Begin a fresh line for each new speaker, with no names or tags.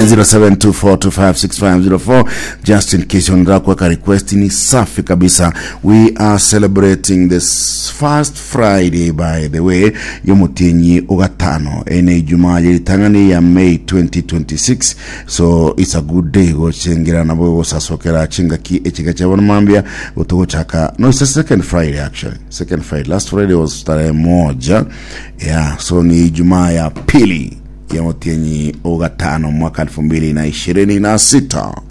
0724256504 just in case unataka kuweka request ni safi kabisa we are celebrating this first friday by the way y'omutinyi ogatano ene ijumaa yeritang'ani ya may 2026 so it's a good day gochengira nabo gosasokera chingaki echiga chabonamambia gotogochaka no it's the second friday actually second friday last friday was tarehe moja yeah so ni ijumaa ya pili ya mutinyi ogatano mwaka elfu mbili na ishirini na sita